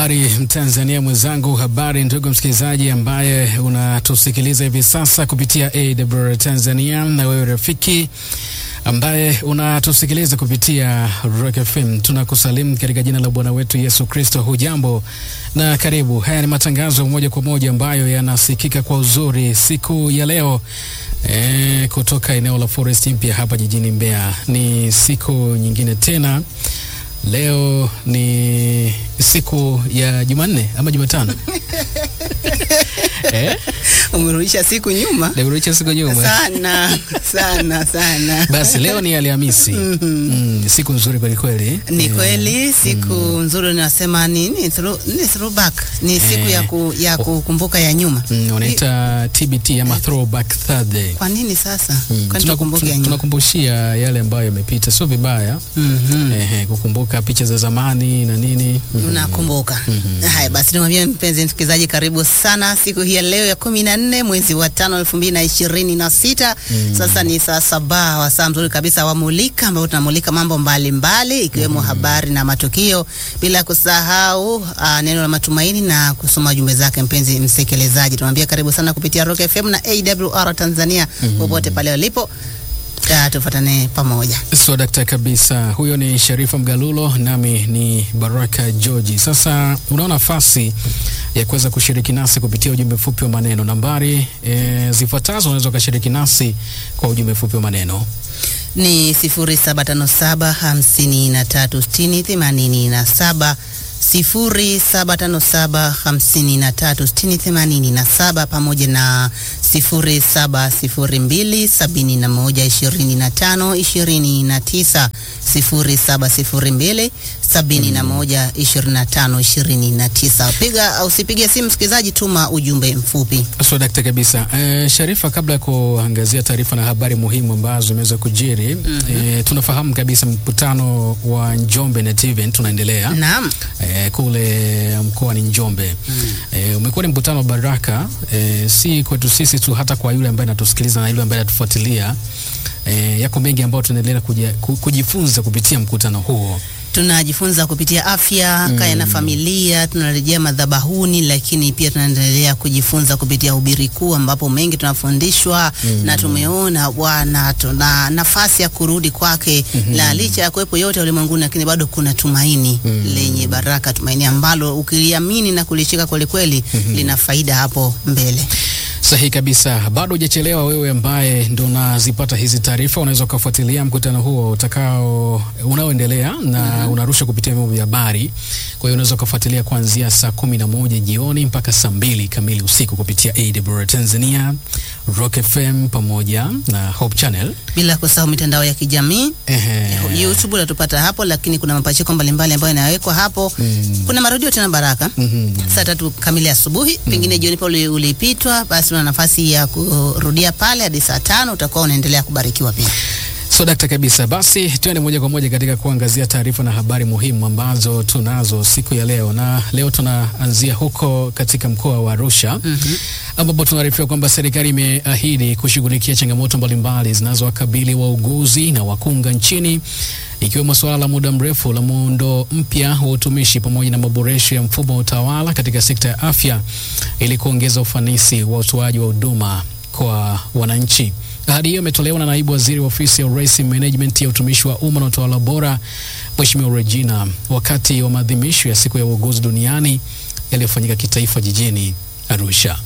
Habari Mtanzania mwenzangu, habari ndugu msikilizaji ambaye unatusikiliza hivi sasa kupitia AWR Tanzania, na wewe rafiki ambaye unatusikiliza kupitia Rock FM, tunakusalimu katika jina la Bwana wetu Yesu Kristo. Hujambo na karibu. Haya ni matangazo moja kwa moja ambayo yanasikika kwa uzuri siku ya leo e, kutoka eneo la Forest Mpya hapa jijini Mbeya. Ni siku nyingine tena Leo ni siku ya Jumanne ama Jumatano? eh? Umerudisha siku nyuma Nirudisha siku nyuma sana sana sana. Basi leo ni Alhamisi. Mm, siku nzuri kweli kweli. Ni Eh, kweli siku nzuri, nasema nini, throw- ni throwback, ni siku ya, ku, ya kukumbuka ya nyuma. mm, wanaita TBT ama throwback Thursday. Kwa nini sasa? Mm, Kwani tunaku- tukumbuke ya tun- nyuma? tunakumbushia yale ambayo yamepita, sio vibaya. Mhm. Ehe, kukumbuka picha za zamani na nini. Mm. Unakumbuka. Haya basi, nimwambie mpenzi msikilizaji, karibu sana siku hii ya leo ya kumi na nne mwezi wa tano elfu mbili na ishirini na sita. Sasa ni saa saba wa saa mzuri kabisa wa Mulika, ambao tunamulika mambo mbalimbali ikiwemo habari na matukio, bila kusahau ah, neno la matumaini na kusoma jumbe zake. Mpenzi msikilizaji, tunamwambia karibu sana kupitia Rock FM na AWR Tanzania, popote pale walipo, Ah, tufuatane pamoja. So dakta kabisa, huyo ni Sharifa Mgalulo, nami ni Baraka Georgi. Sasa unao nafasi ya kuweza kushiriki nasi kupitia ujumbe mfupi wa maneno. Nambari e, zifuatazo unaweza ukashiriki nasi kwa ujumbe mfupi wa maneno ni 0757 53 60 87 0757 53 60 87 pamoja na 0702 71 25 29 0702 71 25 29. Piga au usipige simu msikilizaji, tuma ujumbe mfupi. So dakta kabisa. E, Sharifa, kabla ya kuangazia taarifa na habari muhimu ambazo zimeweza kujiri e, tunafahamu kabisa mkutano wa Njombe Net Event unaendelea Naam. e, kule mkoani Njombe e, umekuwa ni mkutano wa baraka e, si kwetu sisi tu, hata kwa yule ambaye anatusikiliza na yule ambaye anatufuatilia. E, yako mengi ambayo tunaendelea kuja- ku- kujifunza kupitia mkutano huo. tunajifunza kupitia afya kaya na familia, tunarejea madhabahuni, lakini pia tunaendelea kujifunza kupitia hubiri kuu, ambapo mengi tunafundishwa na tumeona Bwana tuna nafasi ya kurudi kwake, na licha ya kuwepo yote ulimwenguni, lakini bado kuna tumaini lenye baraka, tumaini ambalo ukiliamini na kulishika kwelikweli lina faida hapo mbele. Sahihi kabisa, bado hujachelewa. Wewe ambaye ndo unazipata hizi taarifa, unaweza ukafuatilia mkutano huo utakao unaoendelea na unarusha kupitia vyombo vya habari. Kwa hiyo unaweza ukafuatilia kuanzia saa kumi na moja jioni mpaka saa mbili kamili usiku kupitia AWR Tanzania, Rock FM pamoja na Hope Channel. Bila kusahau mitandao ya kijamii Ehe. YouTube unatupata hapo, lakini kuna mapachiko mbalimbali ambayo yanawekwa hapo. Kuna marudio tena Baraka Mhm. saa tatu kamili asubuhi, pengine jioni pale ulipitwa, basi una nafasi ya kurudia pale hadi saa tano. Utakuwa unaendelea kubarikiwa pia. So dakta kabisa, basi tuende moja kwa moja katika kuangazia taarifa na habari muhimu ambazo tunazo siku ya leo, na leo tunaanzia huko katika mkoa wa Arusha ambapo tunaarifiwa kwamba serikali imeahidi kushughulikia changamoto mbalimbali zinazowakabili wauguzi na wakunga nchini ikiwemo suala la muda mrefu la muundo mpya wa utumishi pamoja na maboresho ya mfumo wa utawala katika sekta ya afya ili kuongeza ufanisi wa utoaji wa huduma kwa wananchi. Ahadi hiyo imetolewa na naibu waziri wa ofisi ya urais management ya utumishi wa umma na utawala bora, Mheshimiwa Regina, wakati wa maadhimisho ya siku ya uuguzi duniani yaliyofanyika kitaifa jijini Arusha.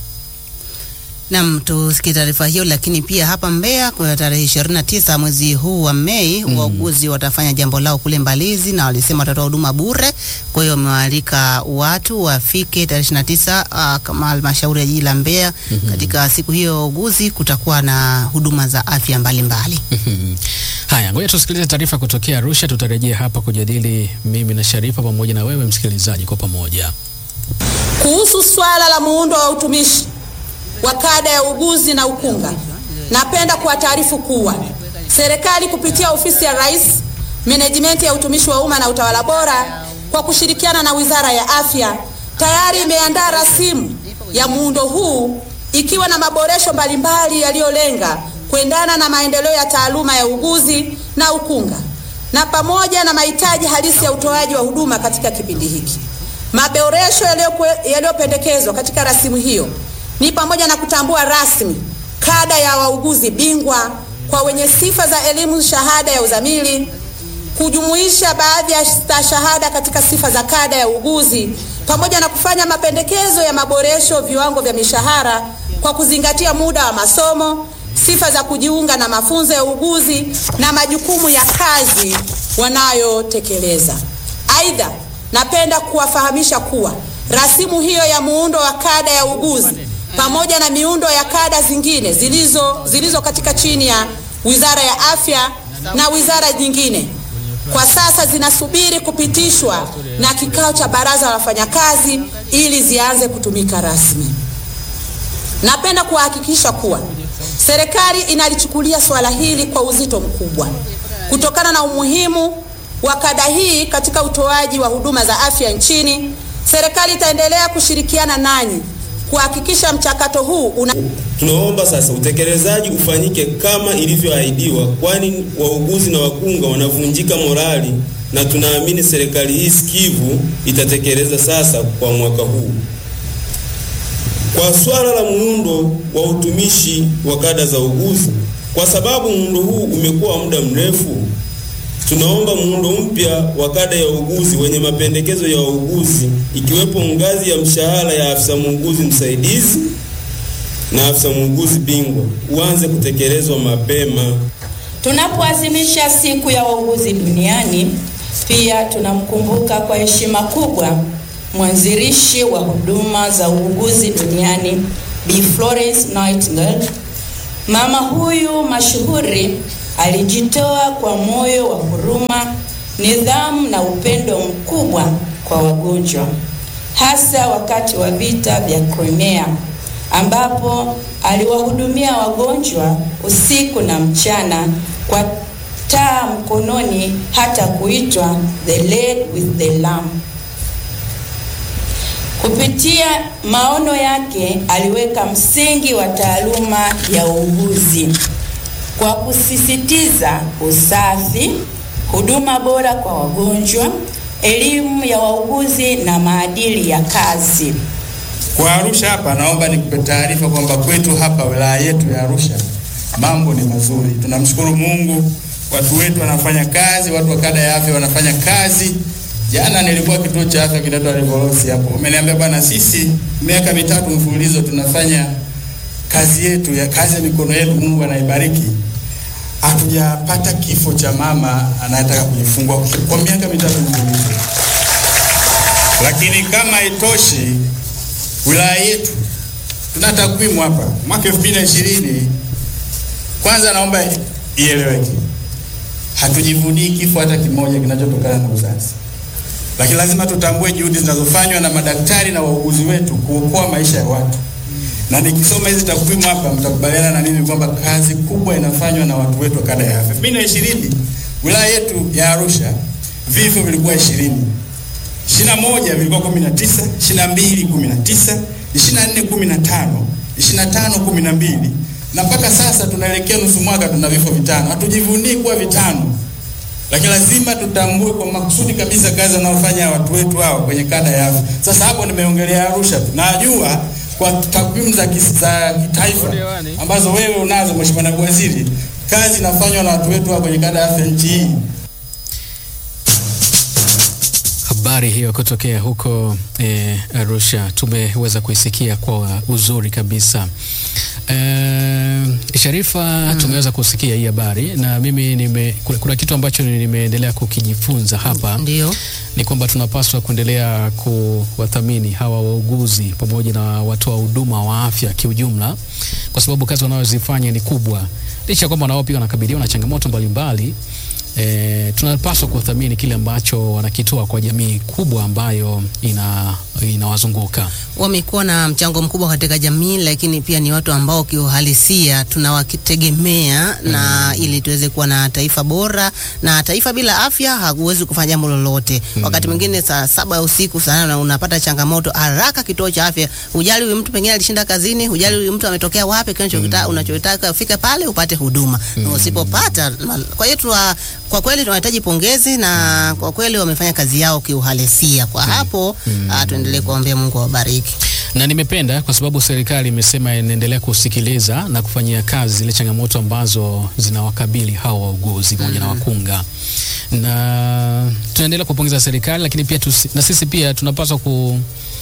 Nam, tusikie taarifa hiyo. Lakini pia hapa Mbeya kwa tarehe 29 mwezi huu wa Mei, wauguzi watafanya jambo lao kule Mbalizi na walisema watatoa huduma bure. Kwa hiyo wamewaalika watu wafike tarehe 29 uh, kama halmashauri ya jiji la Mbeya. Katika siku hiyo ya wauguzi kutakuwa na huduma za afya mbalimbali. Haya, ngoja tusikilize taarifa kutokea Arusha. Tutarejea hapa kujadili mimi na Sharifa pamoja na wewe msikilizaji kwa pamoja. Kuhusu swala la muundo wa utumishi wa kada ya uguzi na ukunga, napenda kuwataarifu kuwa serikali kupitia ofisi ya Rais, menejimenti ya utumishi wa umma na utawala bora, kwa kushirikiana na Wizara ya Afya tayari imeandaa rasimu ya muundo huu ikiwa na maboresho mbalimbali yaliyolenga kuendana na maendeleo ya taaluma ya uguzi na ukunga na pamoja na mahitaji halisi ya utoaji wa huduma katika kipindi hiki. Maboresho yaliyokwe- yaliyopendekezwa katika rasimu hiyo ni pamoja na kutambua rasmi kada ya wauguzi bingwa kwa wenye sifa za elimu shahada ya uzamili, kujumuisha baadhi ya stashahada katika sifa za kada ya uuguzi, pamoja na kufanya mapendekezo ya maboresho viwango vya mishahara kwa kuzingatia muda wa masomo, sifa za kujiunga na mafunzo ya uuguzi na majukumu ya kazi wanayotekeleza. Aidha, napenda kuwafahamisha kuwa rasimu hiyo ya muundo wa kada ya uuguzi pamoja na miundo ya kada zingine zilizo, zilizo katika chini ya Wizara ya Afya na wizara nyingine kwa sasa zinasubiri kupitishwa na kikao cha baraza la wafanyakazi ili zianze kutumika rasmi. Napenda kuhakikisha kuwa serikali inalichukulia suala hili kwa uzito mkubwa kutokana na umuhimu wa kada hii katika utoaji wa huduma za afya nchini. Serikali itaendelea kushirikiana nanyi kuhakikisha mchakato huu una Tunaomba sasa utekelezaji ufanyike kama ilivyoahidiwa, kwani wauguzi na wakunga wanavunjika morali, na tunaamini serikali hii sikivu itatekeleza sasa kwa mwaka huu. Kwa swala la muundo wa utumishi wa kada za uguzi, kwa sababu muundo huu umekuwa muda mrefu, tunaomba muundo mpya wa kada ya uuguzi wenye mapendekezo ya wauguzi, ikiwepo ngazi ya mshahara ya afisa muuguzi msaidizi na afisa muuguzi bingwa uanze kutekelezwa mapema. Tunapoadhimisha siku ya wauguzi duniani, pia tunamkumbuka kwa heshima kubwa mwanzilishi wa huduma za uuguzi duniani Bi Florence Nightingale. Mama huyu mashuhuri alijitoa kwa moyo wa huruma, nidhamu na upendo mkubwa kwa wagonjwa, hasa wakati wa vita vya Crimea ambapo aliwahudumia wagonjwa usiku na mchana kwa taa mkononi, hata kuitwa the lady with the lamp. Kupitia maono yake aliweka msingi wa taaluma ya uuguzi kwa kusisitiza usafi, huduma bora kwa wagonjwa, elimu ya wauguzi na maadili ya kazi. Kwa Arusha hapa, naomba nikupe taarifa kwamba kwetu hapa wilaya yetu ya Arusha mambo ni mazuri. Tunamshukuru Mungu, watu wetu wanafanya kazi, watu wa kada ya afya wanafanya kazi. Jana nilikuwa kituo cha afya kinaitwa Revolosi hapo, umeniambia bwana, sisi miaka mitatu mfululizo tunafanya kazi yetu ya kazi ya mikono yetu, Mungu anaibariki. Hatujapata kifo cha mama anayetaka kujifungua kwa miaka mitatu mfululizo. Lakini kama itoshi, wilaya yetu tuna takwimu hapa mwaka 2020 kwanza naomba ieleweke hatujivunii kifo hata kimoja kinachotokana na uzazi lakini lazima tutambue juhudi zinazofanywa na madaktari na wauguzi wetu kuokoa maisha ya watu na nikisoma hizi takwimu hapa mtakubaliana na mimi kwamba kazi kubwa inafanywa na watu wetu wa kada ya afya 2020 wilaya yetu ya Arusha vifo vilikuwa ishirini ishirini na moja vilikuwa kumi na tisa ishirini na mbili kumi na tisa ishirini na nne kumi na tano ishirini na tano kumi na mbili na mpaka sasa tunaelekea nusu mwaka tuna vifo vitano. Hatujivunii kuwa vitano, lakini lazima tutambue kwa makusudi kabisa kazi wanaofanya watu wetu hao kwenye kada ya afya. Sasa hapo nimeongelea Arusha tu, najua kwa takwimu za kis- za kitaifa ambazo wewe unazo Mheshimiwa Naibu Waziri, kazi inafanywa na watu wetu hao kwenye kada ya afya nchi hii. Habari hiyo kutokea huko eh, Arusha tumeweza kuisikia kwa uzuri kabisa. Eh, Sharifa, tumeweza kusikia hii habari na mimi nime, kuna, kuna kitu ambacho nimeendelea kukijifunza hapa Ndio. ni kwamba tunapaswa kuendelea kuwathamini hawa wauguzi pamoja na watoa huduma wa afya kiujumla, kwa sababu kazi wanayozifanya ni kubwa, licha ya kwamba nao pia wanakabiliwa na changamoto mbalimbali. E, tunapaswa kuthamini kile ambacho wanakitoa kwa jamii kubwa ambayo ina inawazunguka. wamekuwa na mchango mkubwa katika jamii, lakini pia ni watu ambao kiuhalisia tunawakitegemea na ili tuweze kuwa na taifa bora, na taifa bila afya hakuwezi kufanya jambo lolote. Wakati mwingine saa saba ya usiku sana unapata changamoto, haraka kituo cha afya, hujali huyu mtu pengine alishinda kazini, hujali huyu mtu ametokea wapi, kinachotaka unachotaka ufike pale upate huduma, na usipopata, kwa hiyo tuwa kwa kweli tunahitaji pongezi na kwa kweli wamefanya kazi yao kiuhalisia. Kwa hapo ah, tuendelee kuombea Mungu awabariki. na nimependa kwa sababu serikali imesema inaendelea kusikiliza na kufanyia kazi zile changamoto ambazo zinawakabili hawa wauguzi pamoja na wakunga, na tunaendelea kupongeza serikali, lakini pia tusi, na sisi pia tunapaswa ku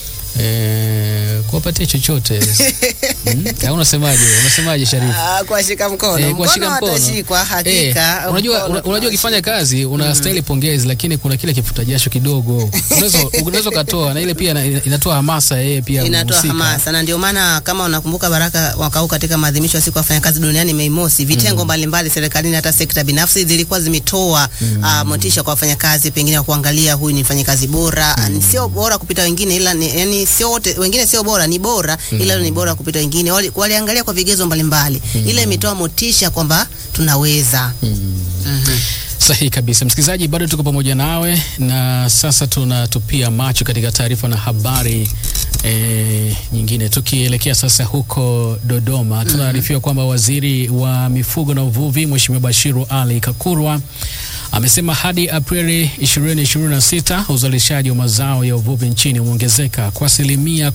eh, kuwapatia chochote hmm? Au unasemaje? Unasemaje Sharifu? Ah, kuwashika mkono. Eh, kuwashika mkono. watashikwa hakika. Eh, unajua Mkono una- unajua ukifanya kazi unastahili pongezi, lakini kuna kile kifuta jasho kidogo unaweza unaweza ukatoa, na ile pia ina- inatoa hamasa yeye pia inatoa mhusika. hamasa na ndio maana kama unakumbuka Baraka mwaka huu katika maadhimisho ya siku ya wafanyakazi duniani Mei Mosi, vitengo mbalimbali serikalini hata sekta binafsi zilikuwa zimetoa ah, motisha kwa wafanyakazi, pengine wa kuangalia huyu ni mfanyakazi bora, ah, ni sio bora kupita wengine, ila ni, yani sio wote wengine sio bora, ni bora ila ni bora kupita wengine. Wali- Waliangalia kwa vigezo mbalimbali, ile imetoa motisha kwamba tunaweza. Mhm. Sahihi kabisa, msikilizaji, bado tuko pamoja nawe, na sasa tunatupia macho katika taarifa na habari e, nyingine. Tukielekea sasa huko Dodoma, tunaarifiwa kwamba waziri wa mifugo na uvuvi Mheshimiwa Bashiru Ali Kakurwa amesema hadi Aprili 2026 uzalishaji wa mazao ya uvuvi nchini umeongezeka kwa asilimia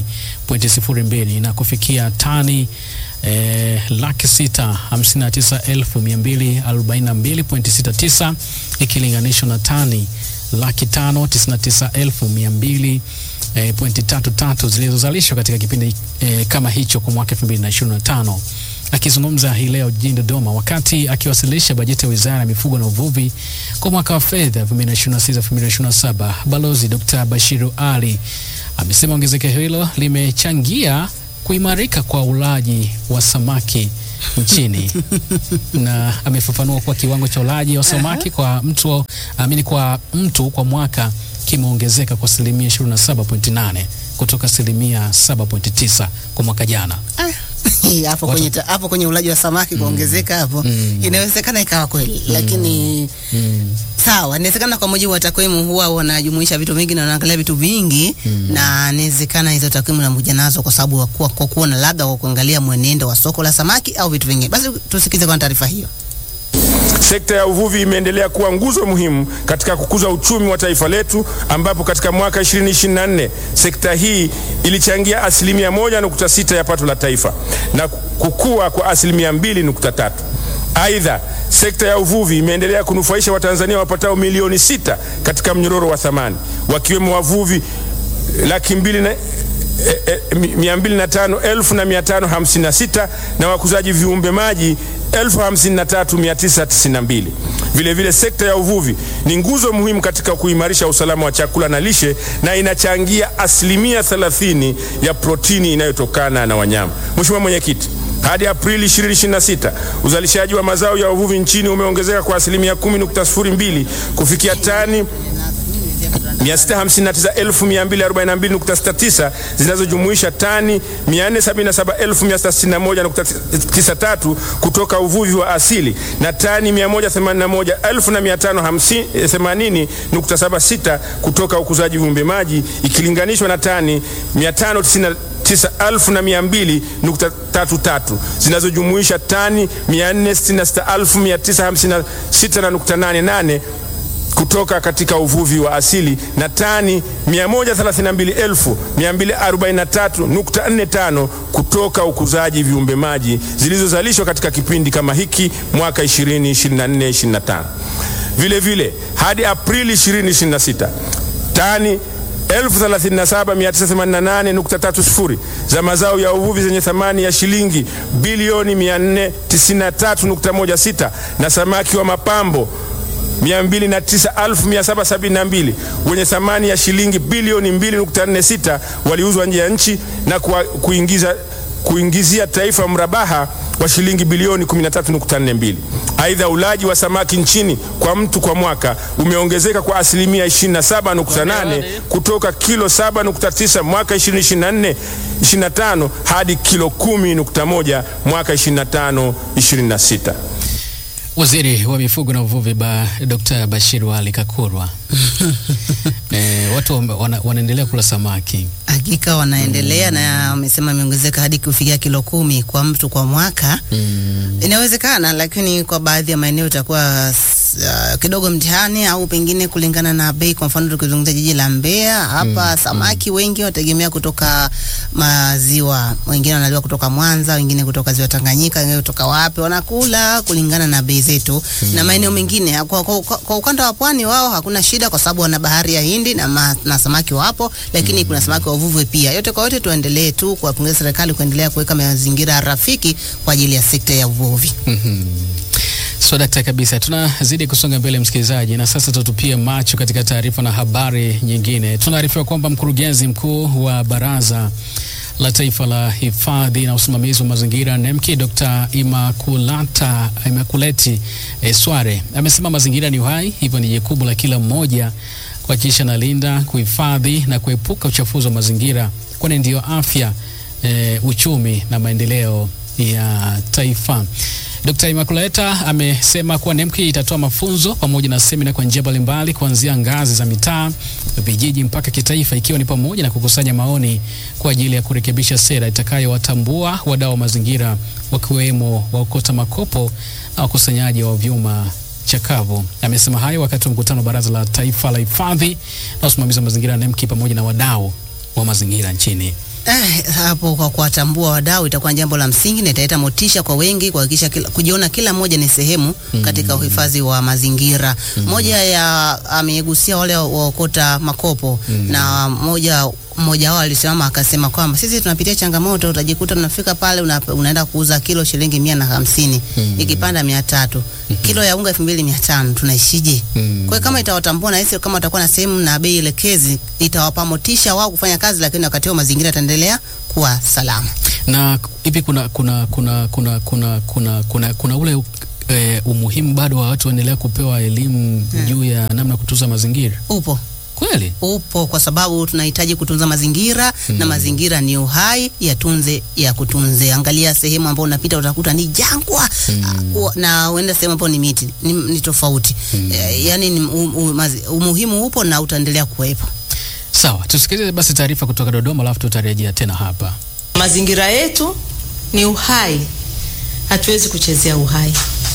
10.02 na kufikia tani eh, laki sita hamsini na tisa elfu mia mbili arobaini na mbili pointi sita tisa ikilinganishwa na tani laki tano tisini na tisa elfu mia mbili eh, pointi tatu tatu zilizozalishwa katika kipindi eh, kama hicho kwa mwaka 2025. Akizungumza hii leo jijini Dodoma wakati akiwasilisha bajeti ya Wizara ya Mifugo na Uvuvi kwa mwaka wa fedha 2026-2027, Balozi Dr. Bashiru Ali amesema ongezeko hilo limechangia kuimarika kwa ulaji wa samaki nchini na amefafanua kuwa kiwango cha ulaji wa samaki kwa mtu amini kwa mtu kwa mwaka kimeongezeka kwa asilimia 27.8 kutoka asilimia 7.9 kwa mwaka jana. hapo Watu- kwenye ta- hapo kwenye ulaji wa samaki kuongezeka hapo inawezekana ikawa kweli, lakini sawa, inawezekana kwa mujibu wa takwimu huwa wanajumuisha vitu vingi na wanaangalia vitu vingi na inawezekana hizo takwimu nakuja nazo kwa sababu ya kuwa- kwa kuona labda kwa kuangalia mwenendo wa soko la samaki au vitu vingine. Basi tusikize kwa taarifa hiyo. Sekta ya uvuvi imeendelea kuwa nguzo muhimu katika kukuza uchumi wa taifa letu, ambapo katika mwaka 2024 sekta hii ilichangia asilimia 1.6 ya pato la taifa na kukua kwa asilimia 2.3. Aidha, sekta ya uvuvi imeendelea kunufaisha Watanzania wapatao milioni sita katika mnyororo wa thamani, wakiwemo wavuvi laki mbili na e, e, mi- mia mbili na tano elfu na mia tano hamsini na sita na wakuzaji viumbe maji elfu hamsini na tatu mia tisa tisini na mbili. Vilevile sekta ya uvuvi ni nguzo muhimu katika kuimarisha usalama wa chakula na lishe na inachangia asilimia 30 ya protini inayotokana na wanyama. Mheshimiwa Mwenyekiti, hadi Aprili 2026 uzalishaji wa mazao ya uvuvi nchini umeongezeka kwa asilimia 10.02 kufikia tani 659,242.69 zinazojumuisha tani 477,661.93 kutoka uvuvi wa asili na tani 181,580.76 kutoka ukuzaji viumbe maji ikilinganishwa na tani 590 9200.33 zinazojumuisha tani 466956.88 kutoka katika uvuvi wa asili na tani 132,243.45 kutoka ukuzaji viumbe maji zilizozalishwa katika kipindi kama hiki mwaka 2024-2025. Vile vile hadi Aprili 2026 tani 137,988.30 za mazao ya uvuvi zenye thamani ya shilingi bilioni 493.16 na samaki wa mapambo 209,772 wenye thamani ya shilingi bilioni 2.46 waliuzwa nje ya nchi na kuwa- kuingiza kuingizia taifa mrabaha wa shilingi bilioni 13.42. Aidha, ulaji wa samaki nchini kwa mtu kwa mwaka umeongezeka kwa asilimia 27.8 kutoka kilo 7.9 mwaka 2024 25 hadi kilo 10.1 mwaka 25 26. Waziri wa mifugo na uvuvi ba, Dr. Bashiru Ali Kakurwa. e, watu wame- wana, wanaendelea kula samaki. Hakika wanaendelea na wamesema imeongezeka hadi kufikia kilo kumi kwa mtu kwa mwaka. Inawezekana, lakini kwa baadhi ya maeneo itakuwa uh, kidogo mtihani au pengine kulingana na bei. Kwa mfano tukizungumzia jiji la Mbeya hapa, samaki wengi wategemea kutoka maziwa, wengine wanaliwa kutoka Mwanza, wengine kutoka ziwa Tanganyika, wengine kutoka wapi, wanakula kulingana na bei zetu na maeneo mengine. Kwa, kwa, kwa, kwa ukanda wa pwani wao hakuna shida, kwa sababu wana bahari ya Hindi na, ma, na samaki wapo, lakini kuna samaki wa uvuvi pia. Yote kwa yote, tuendelee tu kuwapongeza serikali kuendelea kuweka mazingira rafiki kwa ajili ya sekta ya uvuvi. So dakta kabisa, tunazidi kusonga mbele msikilizaji, na sasa tutupie macho katika taarifa na habari nyingine. Tunaarifiwa kwamba mkurugenzi mkuu wa Baraza la Taifa la Hifadhi na Usimamizi wa Mazingira NEMKI, Dr. Imakulata Imakuleti eh, Sware amesema mazingira ni uhai, hivyo ni jukumu la kila mmoja kuhakikisha nalinda, kuhifadhi na kuepuka uchafuzi wa mazingira, kwani ndiyo afya eh, uchumi na maendeleo ya taifa. Dr. Imakuleta amesema kuwa NEMKI itatoa mafunzo pamoja na semina kwa njia mbalimbali kuanzia ngazi za mitaa, vijiji mpaka kitaifa, ikiwa ni pamoja na kukusanya maoni kwa ajili ya kurekebisha sera itakayowatambua wadau wa mazingira wakiwemo waokota makopo na wakusanyaji wa vyuma chakavu. Amesema hayo wakati wa mkutano wa Baraza la Taifa la Hifadhi na Usimamizi wa Mazingira NEMKI pamoja na wadau wa mazingira nchini. Eh, hapo kwa kuwatambua wadau itakuwa jambo la msingi na italeta motisha kwa wengi kuhakikisha kila, kujiona kila mmoja ni sehemu katika uhifadhi wa mazingira. Moja ya amegusia wale waokota makopo na moja mmoja wao alisimama akasema kwamba sisi tunapitia changamoto, utajikuta tunafika pale una, unaenda kuuza kilo shilingi mia na hamsini ikipanda mia tatu kilo ya unga elfu mbili mia tano tunaishije? Kwa hiyo kama itawatambua na hisi kama watakuwa na sehemu na bei elekezi, itawapa motisha wao kufanya kazi, lakini wakati huo mazingira yataendelea kuwa salama. Na hivi kuna kuna kuna kuna kuna kuna kuna, kuna ule eh, umuhimu bado wa watu waendelea kupewa elimu juu ya namna ya kutunza mazingira Upo kweli? upo kwa sababu tunahitaji kutunza mazingira na mazingira ni uhai, yatunze ya kutunze. Angalia sehemu ambayo unapita utakuta ni jangwa uh, na uenda sehemu ambayo ni miti ni, ni tofauti eh, yani ni, um, um, mazi- umuhimu upo na utaendelea kuwepo. Sawa, tusikilize basi taarifa kutoka Dodoma, alafu tutarejea tena hapa. Mazingira yetu ni uhai, hatuwezi kuchezea uhai.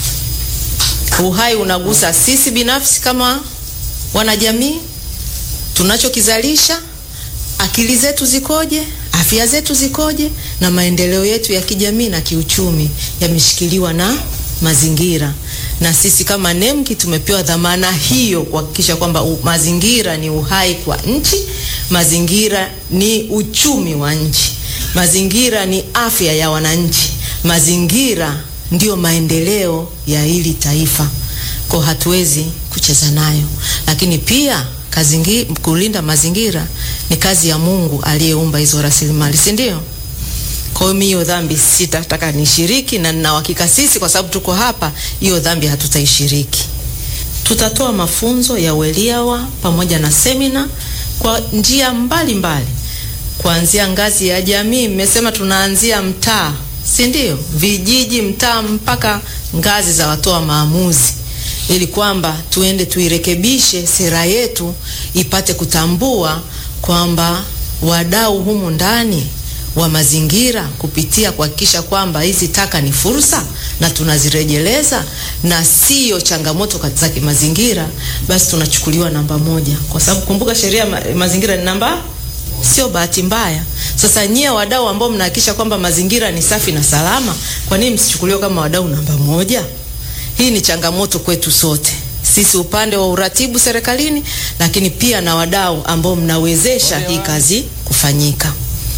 Uhai unagusa sisi binafsi kama wanajamii, tunachokizalisha, akili zetu zikoje, afya zetu zikoje, na maendeleo yetu ya kijamii na kiuchumi yameshikiliwa na mazingira. Na sisi kama NEMKI tumepewa dhamana hiyo kuhakikisha kwamba u- mazingira ni uhai kwa nchi, mazingira ni uchumi wa nchi, mazingira ni afya ya wananchi, mazingira ndiyo maendeleo ya hili taifa. Kwa hatuwezi kucheza nayo, lakini pia kazingi, kulinda mazingira ni kazi ya Mungu aliyeumba hizo rasilimali, si ndio? Kwa hiyo mimi hiyo dhambi sitataka nishiriki, na nina uhakika sisi, kwa sababu tuko hapa, hiyo dhambi hatutaishiriki. Tutatoa mafunzo ya uelewa pamoja na semina kwa njia mbalimbali, kuanzia ngazi ya jamii. Mmesema tunaanzia mtaa, si ndio? Vijiji, mtaa, mpaka ngazi za watoa maamuzi, ili kwamba tuende tuirekebishe sera yetu ipate kutambua kwamba wadau humu ndani wa mazingira kupitia kuhakikisha kwamba hizi taka ni fursa na tunazirejeleza na sio changamoto kat- za kimazingira, basi tunachukuliwa namba moja, kwa sababu kumbuka sheria ya ma mazingira ni namba, sio bahati mbaya. Sasa nyie wadau ambao mnahakikisha kwamba mazingira ni safi na salama, kwa nini msichukuliwe kama wadau namba moja? Hii ni changamoto kwetu sote sisi upande wa uratibu serikalini, lakini pia na wadau ambao mnawezesha hii kazi kufanyika.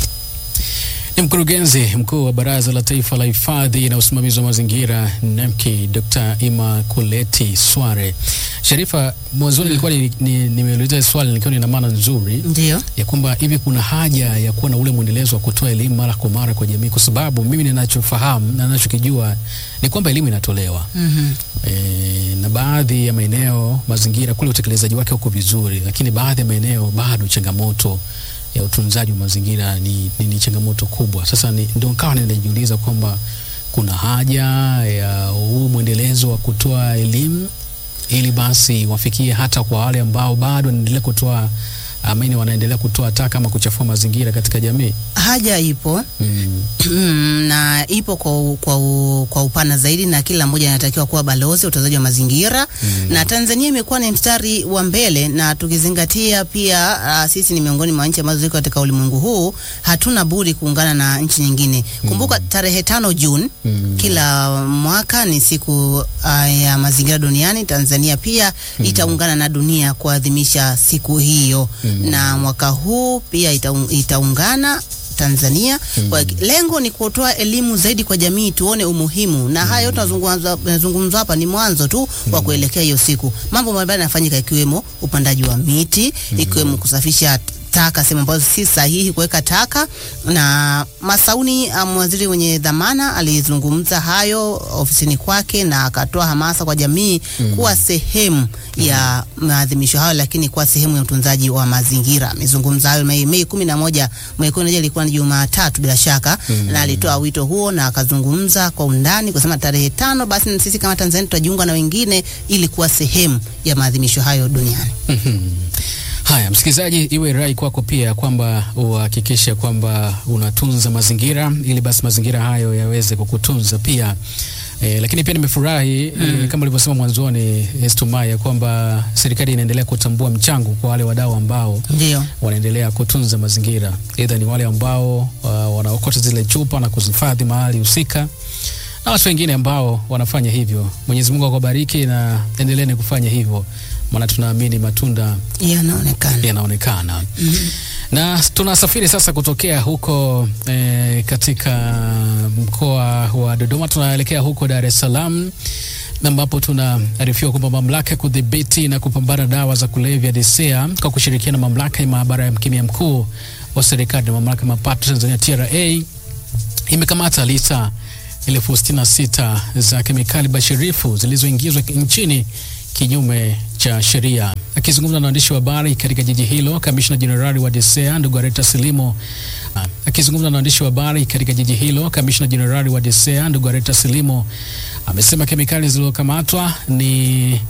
Ni mkurugenzi mkuu wa Baraza la Taifa la Hifadhi na Usimamizi wa Mazingira NEMKI, Dr. Imakuleti Sware. Sharifa, mwanzoni nilikuwa ni- ni- nimeuliza swali nikiwa nina maana nzuri Ndio. ya kwamba hivi kuna haja ya kuwa na ule mwendelezo wa kutoa elimu mara kwa mara kwa jamii, kwa sababu mimi ninachofahamu na ninachokijua ni kwamba elimu inatolewa Mhm. e, na baadhi ya maeneo mazingira kule utekelezaji wake uko vizuri, lakini baadhi ya maeneo bado changamoto ya utunzaji wa mazingira ni, ni, ni changamoto kubwa. Sasa ni- ndio nikawa ninajiuliza kwamba kuna haja ya huu mwendelezo wa kutoa elimu ili basi wafikie hata kwa wale ambao bado wanaendelea kutoa amini wanaendelea kutoa taka ama kuchafua mazingira katika jamii? Haja ipo Mm. Mm, na ipo kwa, u- kwa, u- kwa upana zaidi na kila mmoja anatakiwa kuwa balozi wa utunzaji wa mazingira na Tanzania imekuwa ni mstari wa mbele, na tukizingatia pia uh, sisi ni miongoni mwa nchi ambazo ziko katika ulimwengu huu, hatuna budi kuungana na nchi nyingine. Kumbuka tarehe tano Juni kila mwaka ni siku uh, ya mazingira duniani. Tanzania pia itaungana na dunia kuadhimisha siku hiyo na mwaka huu pia itaung, itaungana Tanzania kwa lengo ni kutoa elimu zaidi kwa jamii, tuone umuhimu na haya yote tunazungumza tunazungumza hapa ni mwanzo tu wa kuelekea hiyo siku. Mambo mbalimbali yanafanyika ikiwemo upandaji wa miti, ikiwemo kusafisha taka sehemu ambazo si sahihi kuweka taka. Na Masauni, um, waziri mwenye dhamana, alizungumza hayo ofisini kwake na akatoa hamasa kwa jamii kuwa sehemu ya maadhimisho hayo, lakini kuwa sehemu ya utunzaji wa mazingira. Amezungumza hayo Mei Mei kumi na moja Mei kumi na moja ilikuwa ni Jumatatu bila shaka, na alitoa wito huo na akazungumza kwa undani kusema tarehe tano basi na sisi kama Tanzania tutajiunga na wengine ili kuwa sehemu ya maadhimisho hayo duniani. Haya, msikilizaji, iwe rai kwako pia kwamba uhakikishe kwamba unatunza mazingira ili basi mazingira hayo yaweze kukutunza pia. E, lakini pia nimefurahi e, kama ulivyosema mwanzoni Estumaya kwamba serikali inaendelea kutambua mchango kwa wale wadau ambao Ndio. wanaendelea kutunza mazingira, aidha ni wale ambao uh, wanaokota zile chupa na kuzihifadhi mahali husika na watu wengine ambao wanafanya hivyo. Mwenyezi Mungu akubariki na endeleeni kufanya hivyo, maana tunaamini matunda Yanaonekana. yanaonekana. Na tunasafiri sasa kutokea huko eh, katika mkoa wa Dodoma tunaelekea huko Dar es Salaam na ambapo tunaarifiwa kwamba mamlaka ya kudhibiti na kupambana na dawa za kulevya DCEA kwa kushirikiana na mamlaka ya maabara ya mkemia mkuu wa serikali na mamlaka ya mapato Tanzania TRA imekamata lita elfu sitini na sita za kemikali bashirifu zilizoingizwa nchini kinyume cha sheria. Akizungumza na waandishi wa habari katika jiji hilo, kamishna jenerali wa DCEA ndugu Areta Silimo akizungumza na waandishi wa habari katika jiji hilo, kamishna jenerali wa DCEA ndugu Areta Silimo amesema kemikali zilizokamatwa ni